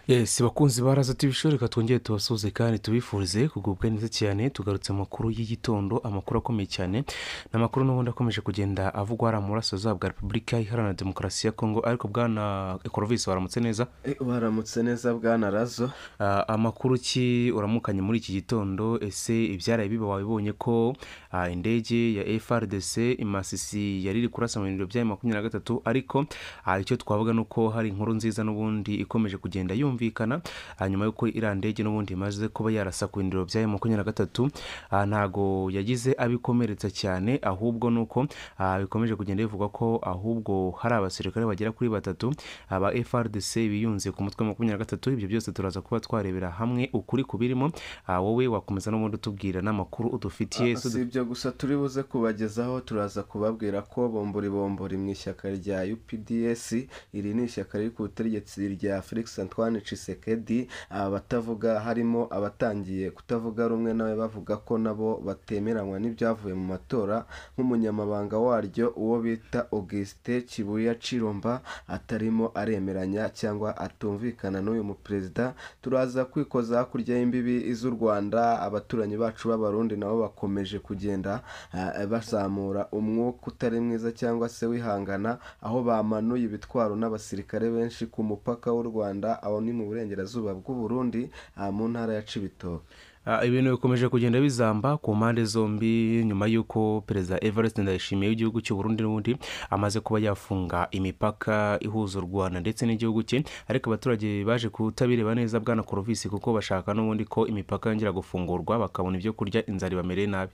yesi bakunzi baraza tubishoboka twongere tubasuhuze kandi tubifurize kugubwa neza cyane tugarutse amakuru y'igitondo amakuru akomeye cyane ni amakuru n'ubundi akomeje kugenda avugwa hariya mu burasirazuba bwa repubulika iharanira demokarasi ya kongo ariko bwana ekorovisi waramutse neza Eh, baramutse neza bwana razo Ah, amakuru ki uramukanye muri iki gitondo ese ibyaraye biba wabibonye ko ah, indege ya frdc imasisi yari iri kurasa mu biro byayo makumyabiri na gatatu ariko ah, icyo twavuga ni uko hari inkuru nziza n'ubundi ikomeje kugenda yumvikana ah, nyuma y'uko iriya ndege n'ubundi imaze kuba yarasa ku biro byayo makumyabiri na gatatu ah, ntago yagize abikomeretsa cyane ahubwo ni uko ah, bikomeje kugenda bivugwa ko ahubwo hari abasirikare bagera kuri batatu aba frdc biyunze ku mutwe wa makumyabiri na gatatu ibyo byose turaza kuba twarebera hamwe ukuri ku birimo Ah, wowe wakomeza n'ubundi utubwira n'amakuru udufitiye si ibyo gusa turi buze kubagezaho turaza kubabwira ko bombori bombori mu ishyaka rya UPDS iri ni ishyaka riri ku butegetsi rya Felix Antoine Tshisekedi abatavuga harimo abatangiye kutavuga rumwe nawe bavuga ko nabo batemeranywa n'ibyavuye mu matora nk'umunyamabanga waryo uwo bita Auguste Kibuya Ciromba atarimo aremeranya cyangwa atumvikana n'uyu muperezida turaza kwikoza hakurya y'imbibi z'u rwanda abaturanyi bacu b'abarundi nabo bakomeje kugenda ah, bazamura umwuka utari mwiza cyangwa se wihangana aho bamanuye ibitwaro n'abasirikare benshi ku mupaka w'u rwanda aho ni mu burengerazuba bw'u burundi ah, mu ntara ya cibitoke Ah, ibintu bikomeje kugenda bizamba ku mpande zombi nyuma y'uko perezida everest ndayishimiye w'igihugu cy'u burundi n'ubundi amaze kuba yafunga imipaka ihuza u rwanda ndetse n'igihugu cye ariko abaturage baje kutabireba neza bwana korovisi kuko bashaka n'ubundi ko imipaka yongera gufungurwa bakabona ibyo kurya inzara ibamereye nabi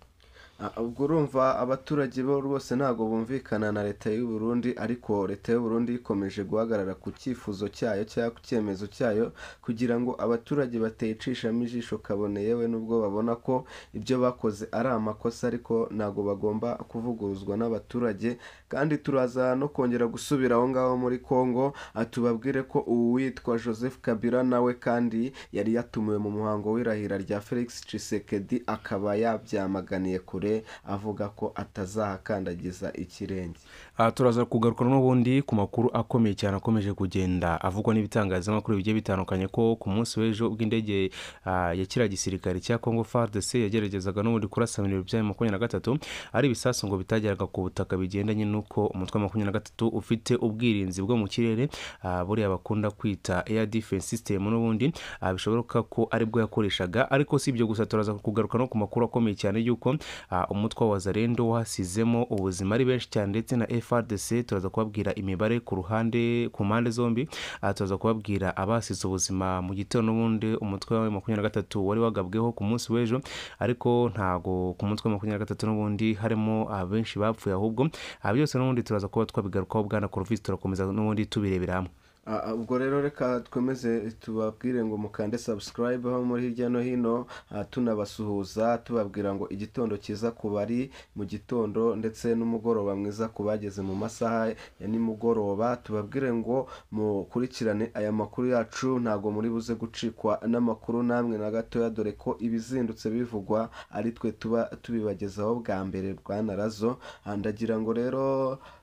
Ah, ubwo urumva abaturage bo rwose ntabwo bumvikana na leta y'u Burundi ariko leta y'u Burundi ikomeje guhagarara ku cyifuzo cyayo cyangwa ku cyemezo cyayo kugira ngo abaturage batayicishamo ijisho kabone yewe nubwo babona ko ibyo bakoze ari amakosa ariko ntabwo bagomba kuvuguruzwa n'abaturage kandi turaza no kongera gusubira aho ngaho muri Congo ah, tubabwire ko uwitwa Joseph Kabila nawe kandi yari yatumiwe mu muhango w'irahira rya Felix Tshisekedi akaba yabyamaganiye kure avuga ko atazahakandagiza ikirenge Ah, turaza kugaruka n'ubundi ku makuru akomeye cyane akomeje kugenda avugwa n'ibitangazamakuru bigiye bitandukanye ko ku munsi w'ejo ubwo indege ah, ya kiriya gisirikare cya congo fardc yageragezaga n'ubundi kurasa ibintu byayo makumyabiri na gatatu ari ibisasu ngo bitageraga ku butaka bigendanye n'uko umutwe wa makumyabiri na gatatu ufite ubwirinzi bwo mu kirere ah, buriya bakunda kwita air defense system n'ubundi ah, bishoboka ko aribwo yakoreshaga ariko si ibyo gusa turaza kugaruka no ku makuru akomeye cyane y'uko ah, umutwe wa wazarendo wasizemo ubuzima ari benshi cyane ndetse na frdc turaza kubabwira imibare ku ruhande ku mpande zombi Ah, turaza kubabwira abasize ubuzima mu gitondo n'ubundi umutwe wa makumyabiri na gatatu wari wagabweho ku munsi w'ejo ariko ntago ku mutwe wa makumyabiri na gatatu n'ubundi harimo abenshi bapfuye ahubwo Ah, byose n'ubundi turaza kuba twabigarukaho bwana korovisi turakomeza n'ubundi tubirebera hamwe Ah, ah, ubwo rero reka twemeze tubabwire ngo mukande subscribe ho muri hirya no hino ah, tunabasuhuza tubabwira ngo igitondo cyiza ku bari mu gitondo ndetse n'umugoroba mwiza ku bageze mu masaha ya nimugoroba tubabwire ngo mukurikirane aya makuru yacu ntabwo muri buze gucikwa n'amakuru namwe na gatoya dore ko ibizindutse bivugwa ari twe tuba tubibagezaho bwa mbere bwana razo Ah, ndagira ngo rero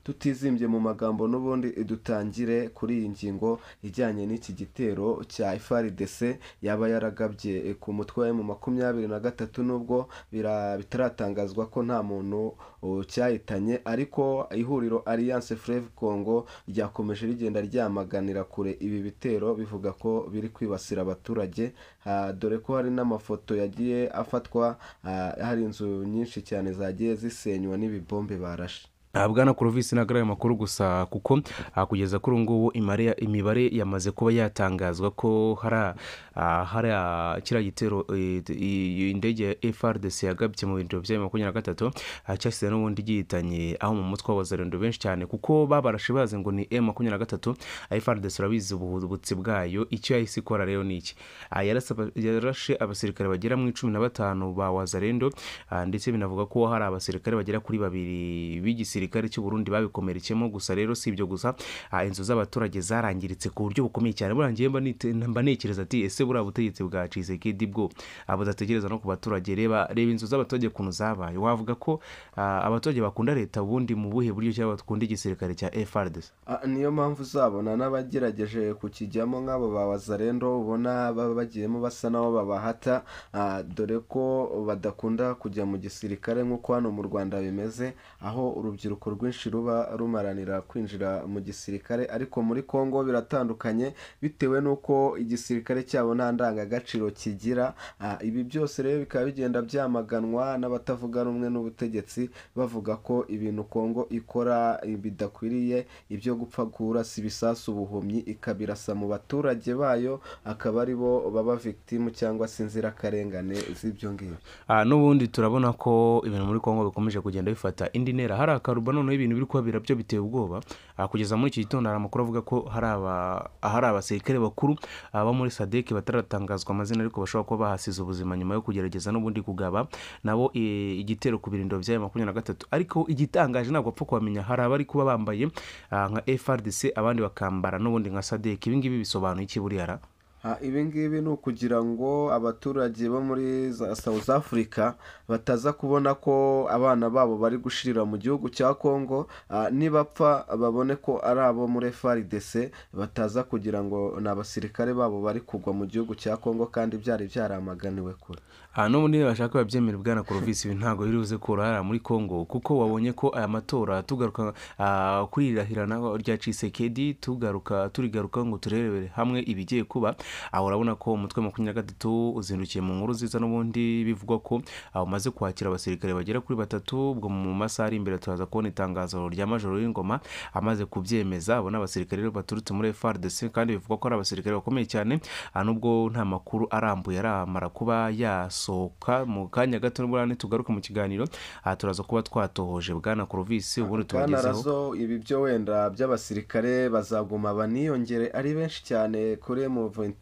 tutizimbye mu magambo n'ubundi dutangire kuri iyi ngingo ijyanye n'iki gitero cya FRDC yaba yaragabye eh, ku mutwe wa mu makumyabiri na gatatu nubwo bira- bitaratangazwa ko nta muntu oh, cyahitanye ariko ihuriro Alliance Fleuve Congo ryakomeje rigenda ryamaganira kure ibi bitero bivuga ko biri kwibasira abaturage Ah, dore ko hari n'amafoto yagiye afatwa ah, hari inzu nyinshi cyane zagiye zisenywa n'ibibombe barashe Ah, bwana korovisi ntabwo ari ayo makuru gusa kuko ah, kugeza kuri ubu ngubu imare ya- imibare yamaze kuba yatangazwa ko hari ah, hari ah, kiriya gitero eh, i- i- indege ya frdc yagabye mu biro byayo makumyabiri na gatatu ah, cyasize n'ubundi gihitanye aho mu mutwe w'abazarendo benshi cyane kuko babarashe bazi ngo ni m makumyabiri na gatatu ah, frdc urabizi ubuhubutsi bwayo icyo yahise ikora rero ni iki Ah, yarasa aba- yarashe abasirikare bagera mu icumi na batanu ba wazarendo ah, ndetse binavuga ko hari abasirikare bagera kuri babiri b'igisirikare gisirikare cy'u Burundi babikomerekemo gusa rero si ibyo gusa ah, inzu z'abaturage zarangiritse ku buryo bukomeye cyane burangiye mba nite- mba nekereza ati ese buriya butegetsi bwa Tshisekedi bwo ah, budatekereza no ku baturage reba reba inzu z'abaturage kuntu zabaye wavuga ko ah, abaturage bakunda leta ubundi mu buhe buryo cyangwa bakunda igisirikare cya FARDC Ah, niyo mpamvu uzabona n'abagerageje kukijyamo nk'abo ba wazarendo ubona baba bagiyemo basa n'abo babahata ah, dore ko badakunda kujya mu gisirikare nk'uko hano mu rwanda bimeze aho urubyiruko rwinshi ruba rumaranira kwinjira mu gisirikare ariko muri kongo biratandukanye bitewe n'uko igisirikare cyabo nta ndangagaciro kigira Ah, ibi byose rero bikaba bigenda byamaganwa n'abatavuga rumwe n'ubutegetsi bavuga ko ibintu kongo ikora eh, bidakwiriye ibyo gupfa kurasa ibisasu ubuhumyi ikabirasa mu baturage bayo akaba ari bo baba victimu cyangwa se inzirakarengane z'ibyo ngibyo Ah, n'ubundi turabona ko ibintu muri kongo bikomeje kugenda bifata indi ntera hari akaruba noneho ibintu biri kuhabera byo biteye ubwoba Ah, kugeza muri iki gitondo hari amakuru avuga ko hari aba- hari abasirikare bakuru ah, bo muri sadeki bataratangazwa amazina ariko bashobora kuba bahasize ubuzima nyuma yo kugerageza n'ubundi kugaba nabo eh, igitero ku birindiro by'aya makumyabiri na gatatu ariko igitangaje ntabwo wapfa kuhamenya hari abari kuba bambaye ah, nka frdc abandi bakambara n'ubundi nka sadeki ibi ngibi bisobanuye iki buriyara Ah, ibi ngibi ni ukugira ngo abaturage bo muri za- South Africa bataza kubona ko abana babo bari gushirira mu gihugu cya Congo ah, nibapfa babone ko ari abo muri FARDC bataza kugira ngo ni abasirikare babo bari kugwa mu gihugu cya Congo kandi byari byaramaganiwe kure aha n'ubundi bashaka babyemera bwana korovisi ibi ntabwo biri buze kurara muri congo kuko wabonye ko aya matora tugaruka ah, kuri iri rahirana rya cisekedi tugaruka turigaruka ngo turebere hamwe ibigiye kuba aho urabona ko umutwe wa makumyabiri na gatatu uzindukiye mu nkuru nziza n'ubundi bivugwa ko ah, umaze kwakira abasirikare bagera kuri batatu ubwo mu masaha ari imbere turaza kubona itangazo rya majoro y'ingoma amaze kubyemeza abo ni abasirikare rero baturutse muri frdc kandi bivugwa ko ari abasirikare bakomeye cyane ah, nubwo nta makuru arambuye aramara kuba yasohoka mu kanya gato n'uburane tugaruke mu kiganiro aha turaza kuba twatohoje bwana korovisi ubundi Bwana tubagezeho Razo ibi byo wenda by'abasirikare bazaguma baniyongere ari benshi cyane kuri M23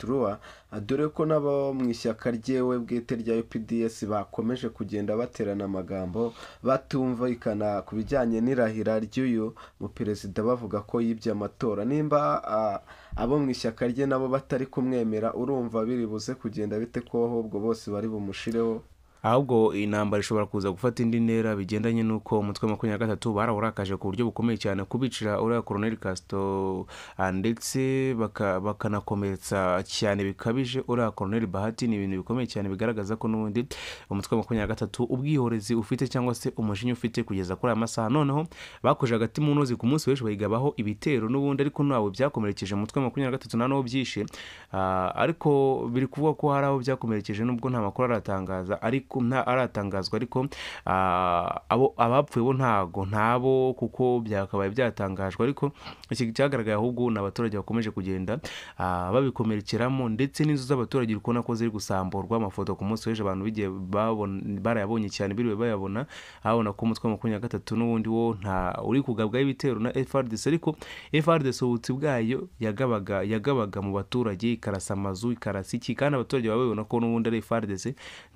dore ko n'abo mu ishyaka ryewe bwite rya UPDS bakomeje kugenda baterana amagambo batumvikana ku bijyanye n'irahira ry'uyu mu perezida bavuga ko yibye amatora nimba ah, abo mu ishyaka rye nabo batari kumwemera urumva biri buze kugenda bite ko ahubwo bose bari bumushireho ahubwo intambara ishobora kuza gufata indi ntera bigendanye n'uko umutwe wa makumyabiri na gatatu barawurakaje ku buryo bukomeye cyane kubicira uriya koroneli kasito ah, ndetse baka- bakanakomeretsa cyane bikabije uriya koroneli bahati ni ibintu bikomeye cyane bigaragaza ko n'ubundi umutwe wa makumyabiri na gatatu ubwihorezi ufite cyangwa se umujinya ufite kugeza kuri aya masaha noneho bakoje agati mu ntozi ku munsi w'ejo bayigabaho ibitero n'ubundi ariko ntabwo byakomerekeje umutwe wa makumyabiri na gatatu nta n'uwo byishe Ah, ariko biri kuvuga ko hari aho byakomerekeje nubwo nta makuru aratangaza ariko nta aratangazwa ariko ah, abo abapfuye bo ntago ntabo kuko byakabaye byatangajwe ariko iki cyagaragaye ahubwo ni abaturage bakomeje kugenda ah, babikomerekeramo ndetse n'inzu z'abaturage uri kubona ko ziri gusamburwa amafoto ku munsi w'ejo abantu bigiye babon- barayabonye cyane biriwe bayabona abona ko umutwe wa makumyabiri na gatatu n'ubundi wo nta uri kugabwaho ibitero na FRDC ariko FRDC ubutsi bwayo yagabaga yagabaga mu baturage ikarasa amazu ikarasa iki kandi abaturage baba babibona ko n'ubundi ari FRDC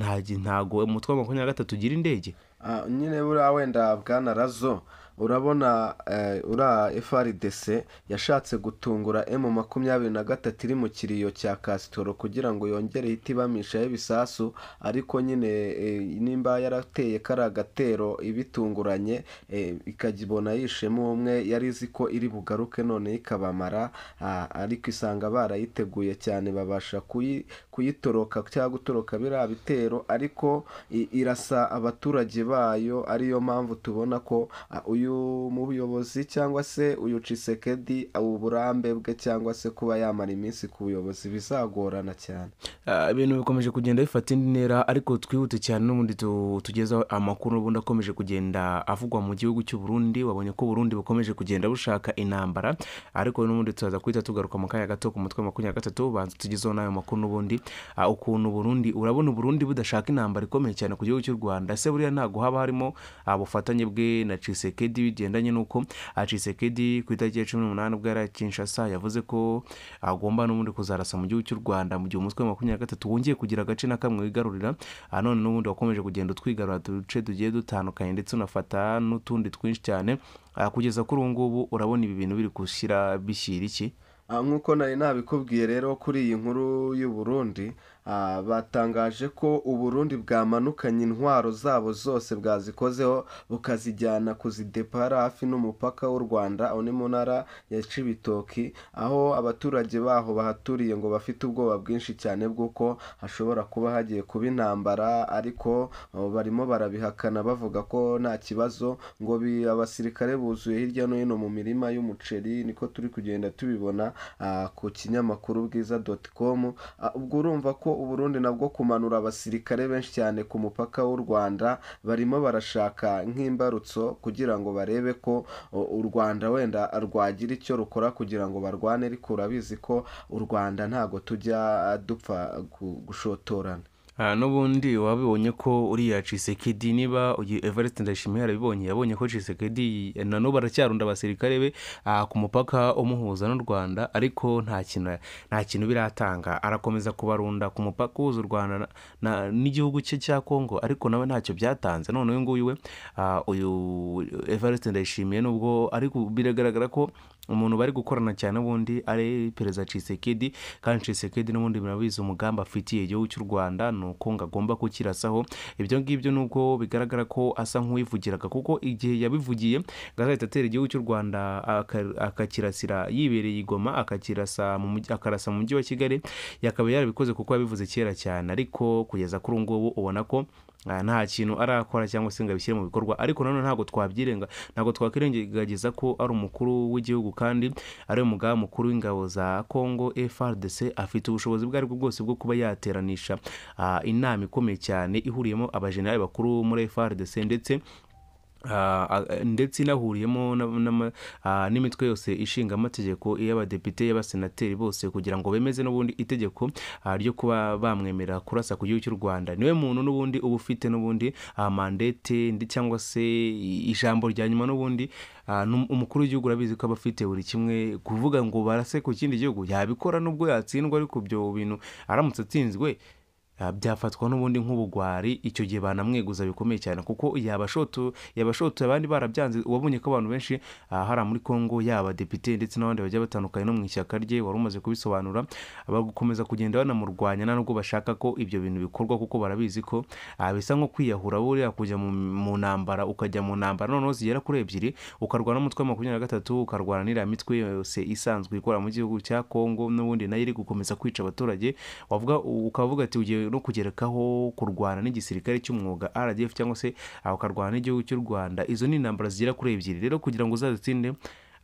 ntago ntago umutwe wa makumyabiri na gatatu ugira indege Ah, nyine buriya wenda bwana razo urabona eh, uriya frdc yashatse gutungura m makumyabiri na gatatu iri mu kiriyo cya kasitoro kugira ngo yongere ihite ibamishaho ibisasu ariko nyine eh, nimba yarateye kariya gatero ibitunguranye eh, ikajya yishemo umwe yari izi ko iri bugaruke none ikabamara ah, ariko isanga barayiteguye cyane babasha kuyi- kuyitoroka cyangwa gutoroka biriya bitero ariko i- irasa abaturage bayo ariyo mpamvu tubona ko ah, uyu muyobozi cyangwa se uyu cisekedi uburambe bwe cyangwa se kuba yamara iminsi ku buyobozi bizagorana cyane Ah, ibintu bikomeje kugenda bifata indi ntera ariko twihute cyane n'ubundi tu- tugezeho amakuru n'ubundi akomeje kugenda avugwa mu gihugu cy'u Burundi wabonye ko Burundi bukomeje kugenda bushaka intambara ariko n'ubundi tuzaza guhita tugaruka mu kanya gato ku mutwe wa makumyabiri na gatatu banza tugezeho n'ayo makuru n'ubundi Ah, ukuntu Burundi urabona Burundi budashaka intambara ikomeye cyane ku gihugu cy'u Rwanda ese buriya ntago haba harimo ah, bufatanye bwe na Tshisekedi Tshisekedi bigendanye n'uko ah, Tshisekedi ku itariki ya cumi n'umunani ubwo yari ari i Kinshasa yavuze ko agomba n'ubundi kuzarasa mu gihugu cy'u Rwanda mu gihe umutwe wa makumyabiri na gatatu wongeye kugira agace na kamwe wigarurira Ah, none n'ubundi wakomeje kugenda utwigarura uduce tugiye dutandukanye ndetse unafata n'utundi twinshi cyane Ah, kugeza kuri ubu ngubu urabona ibi bintu biri gushyira bishyira iki Ah, nk'uko nari nabikubwiye rero kuri iyi nkuru y'u Burundi ah, batangaje ko uburundi bwamanukanye intwaro zabo zose bwazikozeho bukazijyana kuzidepara hafi n'umupaka w'u rwanda aho ni mu ntara ya cibitoki aho abaturage baho bahaturiye ngo bafite ubwoba bwinshi cyane bw'uko hashobora kuba hagiye kuba intambara ariko oh, barimo barabihakana bavuga ko nta kibazo ngo bi- abasirikare buzuye hirya no hino mu mirima y'umuceri niko turi kugenda tubibona ah, ku kinyamakuru bwiza doti komu ubwo urumva ko uburundi nabwo kumanura abasirikare benshi cyane ku mupaka w'u rwanda barimo barashaka nk'imbarutso kugira ngo barebe ko o, u rwanda wenda rwagira icyo rukora kugira ngo barwane ariko urabizi ko u rwanda ntago tujya ah, dupfa gu- gushotorana Ah, n'ubundi wabibonye ko uriya Tshisekedi niba uyu Evariste Ndayishimiye yarabibonye yabonye ko Tshisekedi na n'ubu aracyarunda abasirikare be ah, ku mupaka umuhuza n'u Rwanda ariko nta kintu nta kintu biratanga arakomeza kubarunda ku mupaka uhuza u Rwanda na- na- n'igihugu cye cya Kongo ariko nawe ntacyo byatanze none uyu nguyu we ah, uyu Evariste Ndayishimiye nubwo ari ku- biragaragara ko umuntu bari gukorana cyane ubundi ari perezida Tshisekedi kandi Tshisekedi n'ubundi murabizi umugambi afitiye igihugu cy'u Rwanda ni uko ngo agomba kukirasaho ibyo ngibyo nubwo bigaragara ko asa nk'uwivugiraga kuko igihe yabivugiye ngo azahita atera igihugu cy'u Rwanda aka- akakirasira yibereye i Goma akakirasa mu mujyi- akarasa mu mujyi wa Kigali yakaba yarabikoze kuko yabivuze kera cyane ariko kugeza kuri ubu ngubu ubona ko ah, nta kintu arakora cyangwa se ngo abishyire mu bikorwa ariko nanone ntabwo twabyirenga ntabwo twakwirengagiza ko ari umukuru w'igihugu kandi ari umugaba mukuru w'ingabo za Congo FRDC afite ubushobozi ubwo ari bwo bwose bwo kuba yateranisha ah, inama ikomeye cyane ihuriyemo abajenerali bakuru muri FRDC ndetse Ah, ah, ndetse inahuriyemo na- n'ama- ah, n'imitwe yose ishinga amategeko y'abadepite y'abasenateri bose kugira ngo bemeze n'ubundi itegeko ah, ryo kuba bamwemerera kurasa ku gihugu cy'u Rwanda niwe muntu n'ubundi uba ufite n'ubundi ah, mandate ndi- cyangwa se i- ijambo rya nyuma n'ubundi ah, n'um- umukuru w'igihugu urabizi ko aba afite buri kimwe kuvuga ngo barase ku kindi gihugu yabikora nubwo yatsindwa ariko ibyo bintu aramutse atsinzwe Ah, byafatwa n'ubundi nk'ubugwari icyo gihe banamweguza bikomeye cyane kuko yabashoto yabashoto abandi barabyanze wabonye ko abantu benshi ah, hariya muri Kongo yaba depite ndetse n'abandi bagiye batandukanye no mu ishyaka rye wari umaze kubisobanura bagakomeza kugenda banamurwanya nubwo bashaka ko ibyo bintu bikorwa kuko barabizi ko ah, bisa nko kwiyahura buriya kujya mu, mu ntambara ukajya mu ntambara noneho zigera kuri ebyiri ukarwana n'umutwe wa makumyabiri na gatatu ukarwana n'iriya mitwe yose isanzwe ikora mu gihugu cya Kongo n'ubundi nayo iri gukomeza kwica abaturage wavuga ukavuga ati ugiye no kugerekaho kurwana n'igisirikare cy'umwuga RDF cyangwa se ah, ukarwana n'igihugu cy'u Rwanda izo ni intambara zigera kuri ebyiri rero kugira ngo uzazitsinde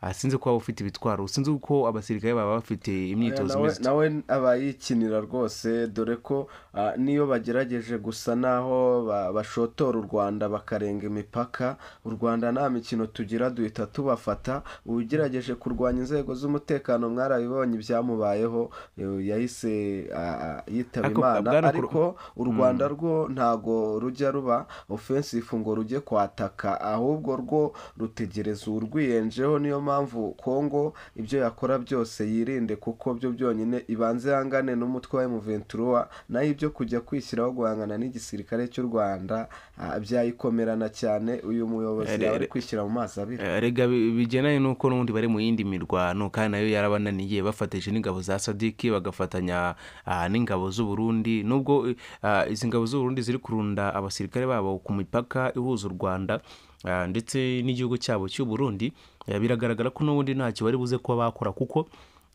ah, sinzi ko waba ufite ibitwaro sinzi ko abasirikare baba bafite Oya, imyitozo nawe imeze nawe aba yikinira rwose dore ko ah, n'iyo bagerageje gusa n'aho ba- bashotora u rwanda bakarenga imipaka u rwanda nta mikino tugira duhita tubafata ugerageje kurwanya inzego z'umutekano mwarabibonye ibyamubayeho eh, yahise ah, ah, yitaba Ariko, imana Bwana Kuro- ariko u rwanda rwo ntago rujya ruba ofensifu ngo rujye kwataka ahubwo rwo rutegereza urwiyenjeho niyo mpamvu kongo ibyo yakora byose yirinde kuko byo byonyine ibanze ihangane n'umutwe wa M23 nayo ibyo kujya kwishyiraho guhangana n'igisirikare cy'u Rwanda ah, byayikomerana cyane uyu muyobozi Eh, yaba ari eh, kwishyira mu mazi abira Eh, Erega bi- bigendanye n'uko n'ubundi bari mu yindi mirwano kandi nayo yarabananiye bafatije n'ingabo za sadiki bagafatanya ah, n'ingabo z'u Burundi nubwo eh, ah, izi ngabo z'u Burundi ziri kurunda abasirikare babo ku mipaka ihuza u Rwanda ah, ndetse n'igihugu cyabo cy'u Burundi eh, biragaragara ko n'ubundi ntacyo bari buze kuba bakora kuko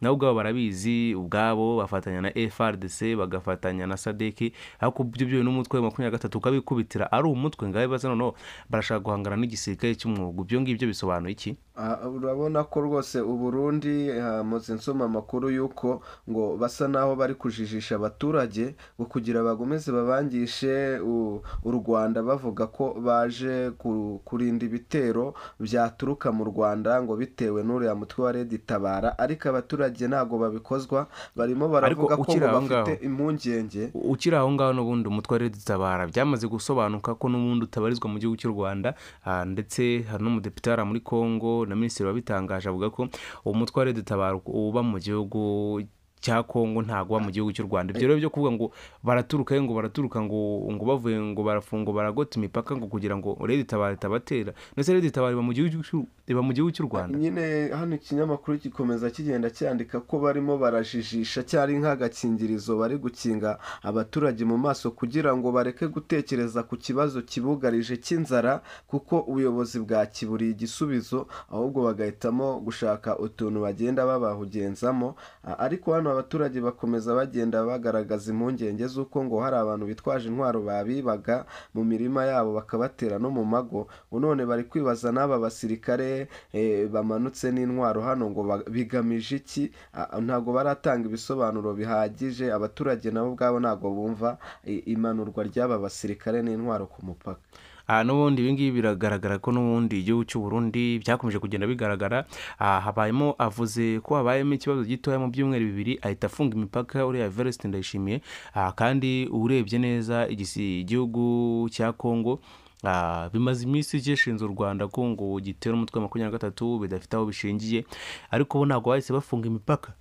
nabo ubwabo barabizi ubwabo bafatanya na FRDC bagafatanya na sadeki ariko ibyo byo n'umutwe wa makumyabiri na gatatu ukabikubitira ari umutwe ngaho baza noneho barashaka guhangana n'igisirikare cy'umwuga ibyo ngibyo bisobanuye iki Ah, urabona ko rwose uburundi hamaze nsoma amakuru y'uko ngo basa naho bari kujijisha abaturage ngo kugira bakomeze babangishe u, u rwanda bavuga ko baje ku, kurinda ibitero byaturuka mu rwanda ngo bitewe n'uriya mutwe wa redi tabara ariko abaturage abaturage ntabwo babikozwa barimo Ariko baravuga ko ukiri ngo aho bafite ngaho. impungenge ukiri aho ngaho n'ubundi umutware dutabara byamaze gusobanuka ko n'ubundi utabarizwa mu gihugu cy'u rwanda ah, ndetse hari n'umudepite hariya muri congo na minisitiri wabitangaje avuga ko umutware dutabara uba mu gihugu cya congo ntabwo uba mu gihugu cy'u rwanda ibyo rero byo kuvuga ngo baraturuka ngo baraturuka ngo ngo bavuye ngo barafunga baragota imipaka ngo kugira ngo rero itabara itabatera ndetse rero itabara iba mu gihugu cy'u- iba mu gihugu cy'u rwanda nyine hano ikinyamakuru gikomeza kigenda cyandika ko barimo barajijisha cyari nk'agakingirizo bari gukinga abaturage mu maso kugira ngo bareke gutekereza ku kibazo kibugarije cy'inzara kuko ubuyobozi bwakiburiye igisubizo ahubwo bagahitamo gushaka utuntu bagenda babahugenzamo A- ariko hano abaturage bakomeza bagenda bagaragaza impungenge z'uko ngo hari abantu bitwaje intwaro babibaga mu mirima yabo bakabatera no mu mago ubu none bari kwibaza n'aba basirikare eh, bamanutse n'intwaro hano ngo ba- bigamije iki Ah, ntabwo baratanga ibisobanuro bihagije abaturage nabo ubwabo ntabwo bumva i- imanurwa ry'aba basirikare n'intwaro ku mupaka Ah, n'ubundi ibi ngibi biragaragara ko n'ubundi igihugu cy'u Burundi byakomeje kugenda bigaragara Ah, habayemo avuze ko habayemo ikibazo gitoya mu byumweru bibiri ahita afunga imipaka uriya Everest ndayishimiye Ah, kandi urebye neza igisi- igihugu cya Congo Ah, bimaze iminsi gishinze u rwanda ko ngo gitera umutwe wa makumyabiri na gatatu bidafite aho bishingiye ariko bo ntabwo bahise bafunga imipaka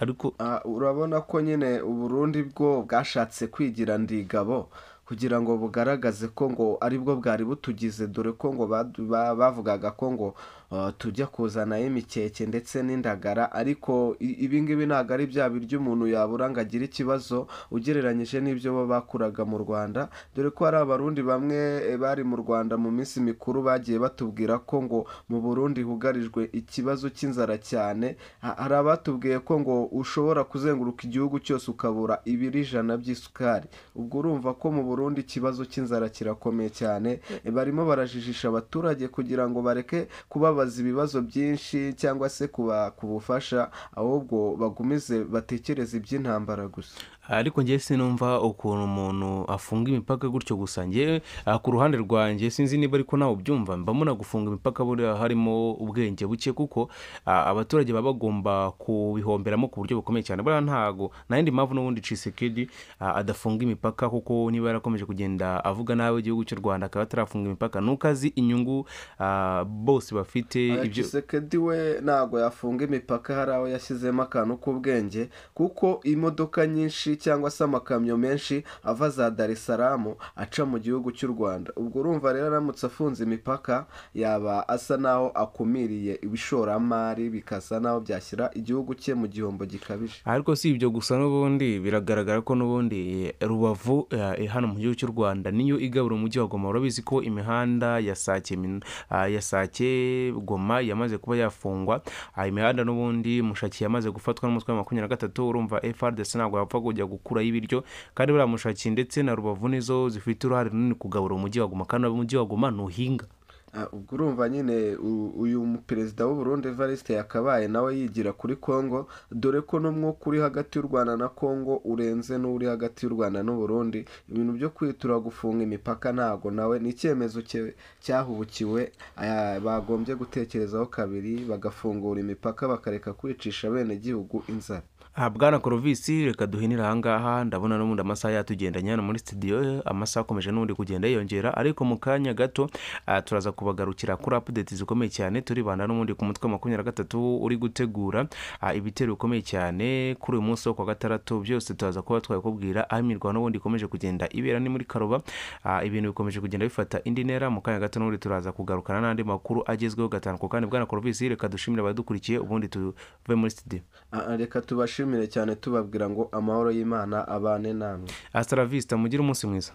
ariko Ah, urabona ko nyine uburundi bwo bwashatse kwigira ndigabo kugira ngo bugaragaze ko ngo aribwo bwari butugize dore ko ngo badu- ba- bavugaga ko ngo ah, tujya kuzanayo imikeke ndetse n'indagara ariko i- ibingibi ntabwo ari bya biryo umuntu yabura ngo agire ikibazo ugereranyije n'ibyo bo bakuraga mu rwanda dore ko hari abarundi bamwe eh, bari mu rwanda mu minsi mikuru bagiye batubwira ko ngo mu burundi hugarijwe ikibazo cy'inzara cyane Ha- hari abatubwiye ko ngo ushobora kuzenguruka igihugu cyose ukabura ibiro ijana by'isukari ubwo urumva ko mu burundi ikibazo cy'inzara kirakomeye cyane E, barimo barajijisha abaturage kugira ngo bareke kubabaza ibibazo byinshi cyangwa se kubaka ubufasha ahubwo bagumize batekereze iby'intambara gusa ariko njye sinumva ukuntu umuntu afunga imipaka gutyo gusa njye ah, ku ruhande rwanjye sinzi niba ariko nawe ubyumva mbamuna gufunga imipaka buriya harimo ubwenge buke kuko ah, abaturage baba bagomba kubihomberamo ku buryo bukomeye cyane buriya ntago nta yindi mpamvu n'ubundi cisekedi ah, adafunga imipaka kuko niba yarakomeje kugenda avuga nabi igihugu cy'u rwanda akaba atarafunga imipaka nuko azi inyungu ah, bose bafite ibyo Tshisekedi we ntabwo yafunga imipaka hari aho yashyizemo akantu k'ubwenge kuko imodoka nyinshi cyangwa se amakamyo menshi ava za Dar es Salaam aca mu gihugu cy'u Rwanda ubwo urumva rero aramutse afunze imipaka yaba asa naho akumiriye ibishoramari bikasa naho byashyira igihugu cye mu gihombo gikabije ariko si ibyo gusa n'ubundi biragaragara ko n'ubundi eh, rubavu eh, hano mu gihugu cy'u rwanda niyo igabura umujyi wa goma urabizi ko imihanda ya sake Min- ah, ya sake goma yamaze kuba yafungwa Ah, imihanda n'ubundi mushaki yamaze gufatwa n'umutwe wa makumyabiri na gatatu urumva frdc ntabwo yapfa kujya gukuraho ibiryo kandi buriya mushaki ndetse na rubavu nizo zifite uruhare runini kugabura umujyi wa goma kandi umujyi wa goma ntuhinga Ah, ubwo urumva nyine u- uyu perezida w'uburundi evariste yakabaye nawe yigira kuri congo dore ko n'umwuka uri hagati y'u rwanda na congo urenze n'uri hagati y'u rwanda n'uburundi ibintu byo kwitura gufunga imipaka ntago nawe ni icyemezo cye- cyahubukiwe ah, bagombye gutekerezaho kabiri bagafungura imipaka bakareka kwicisha bene gihugu inzara aha bwana korovisi reka duhinire ahangaha ndabona n'ubundi amasaha yatugendanye hano muri studio amasaha akomeje n'ubundi kugenda yiyongera ariko mu kanya gato ah, turaza kubagarukira kuri apudeti zikomeye cyane turibanda n'ubundi ku mutwe wa makumyabiri na gatatu uri gutegura ah, ibitero bikomeye cyane kuri uyu munsi wo kwa gatandatu byose turaza kuba twabikubwira aho imirwano n'ubundi ikomeje kugenda ibera ni muri karoba Ah, ibintu bikomeje kugenda bifata indi ntera mu kanya gato n'ubundi turaza kugarukana n'andi makuru agezweho gatanu ku kandi bwana korovisi reka dushimire abadukurikiye ubundi tuve muri studio Ah, ah, reka tubashimire cyane tubabwira ngo amahoro y'imana abane namwe hasta la vista mugire umunsi mwiza